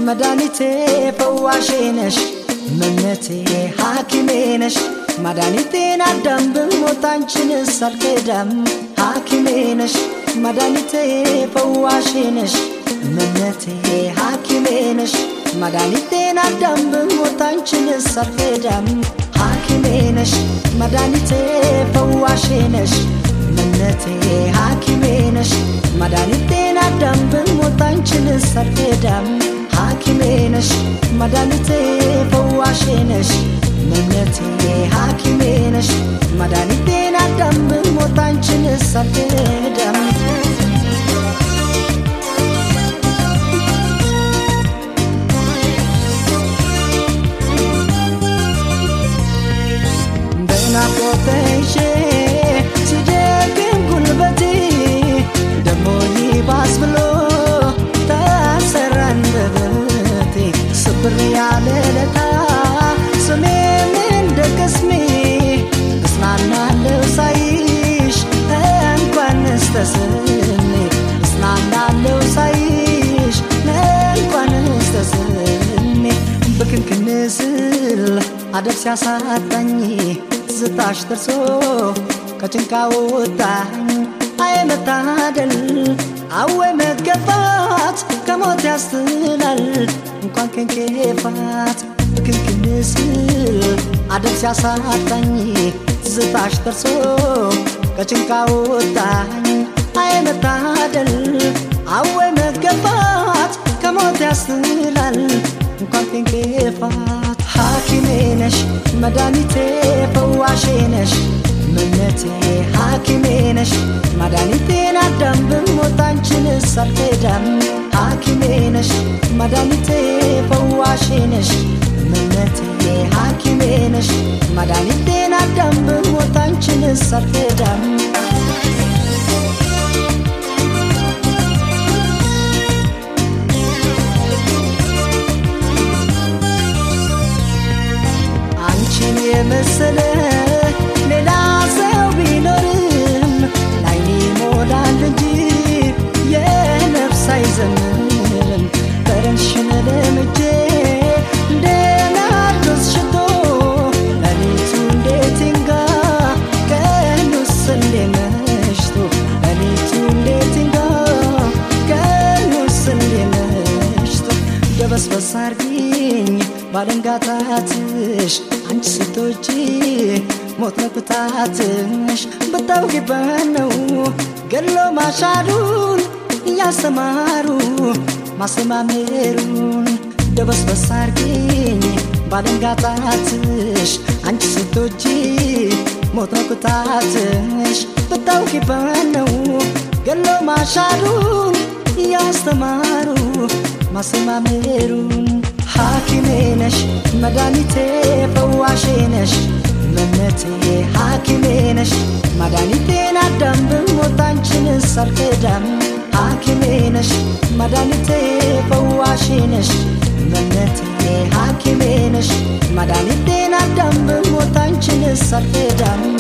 መድኃኒቴ ፈዋሼ ነሽ እመምነቴ ሐኪሜ ነሽ መድኃኒቴን አዳም ብሞት አንቺንስ አልክዳም ሐኪሜ ነሽ መድኃኒቴ ፈዋሼ ነሽ እመምነቴ ሐኪሜ ነሽ መድኃኒቴን አዳም ብሞት አንቺንስ አልክዳም ሐኪሜ ነሽ መድኃኒቴ ፈዋሼ ነሽ እመምነቴ ሐኪሜ ነሽ መድኃኒቴን አዳም ብሞት አንቺንስ አልክዳም ሐኪሜ ነሽ መድኃኒቴ ፈዋሼ ነሽ እመምነቴ ሐኪሜ ነሽ መድኃኒቴን አዳም ብሞት አንቺንስ አልክዳም በናፍቆትሽ ሲደክም ጉልበቴ ደሞ ይባስ ብሎ ታሰረ አንደበቴ ስብር ያለ ለታ ስሜም እንደ ቅስሜ እጽናናለሁ ሳይሽ እንኳንስ ተስሜ እጽናናለሁ ሳይሽ እንኳንስ ተስሜ በክንክን ስል አደብ ሲያሳጣኝ ትዝታሽ ደርሶ ከጭንቃ ወጣኝ አየ መታደል አወ መገፋት ከሞት ያስትላል እንኳን ከንኬፋት በክንክን ስል አደብ ሲያሳጣኝ ትዝታሽ ደርሶ ከጭንቃ ወጣኝ አየ መታደል አወ መገፋት ከሞት ያስትላል እንኳን ከንኬፋት ሐኪሜ ነሽ መድኃኒቴ ፈዋሼ ነሽ እመምነቴ ሐኪሜ ነሽ መድኃኒቴን አዳም ብሞት አንቺንስ አልክዳም ሐኪሜ ነሽ መድኃኒቴ ፈዋሼ ነሽ እመምነቴ ሐኪሜ ነሽ መድኃኒቴን አዳም ብሞት አንቺንስ አልክዳም አንቺን የመሰለ ሌላ ሰው ቢኖርም ላይኔ ሞላል እንጂ የነፍስ አይዘምርም ጠረንሽን ለምጄ እንደ ናርዶስ ሽቶ ሌሊቱ እንዴት ይንጋ ቀኑስ እንዴ መሽቶ ሌሊቱ እንዴት ይንጋ ቀኑስ እንዴ መሽቶ ደበስበስ አርጊኝ ባለንጋታትሽ አንቺ ስትወጪ ሞት ነኩታትሽ ብታውቂበት ነው ገሎ ማሻሩን እያስተማሩ ማሰማመሩን ደበስበስ አርጊኝ ባለንጋታትሽ አንቺ ስትወጪ ሞት ነኩታትሽ ብታውቂበት ነው ገሎ ማሻሩን እያስተማሩ ማሰማመሩን ሐኪሜ ነሽ መድኃኒቴ ፈዋሼ ነሽ እመምነቴ ሐኪሜ ነሽ መድኃኒቴን አዳም ብሞት አንቺንስ አልክዳም ሐኪሜ ነሽ መድኃኒቴ ፈዋሼ ነሽ እመምነቴ ሐኪሜ ነሽ መድኃኒቴን አዳም ብሞት አንቺንስ አልክዳም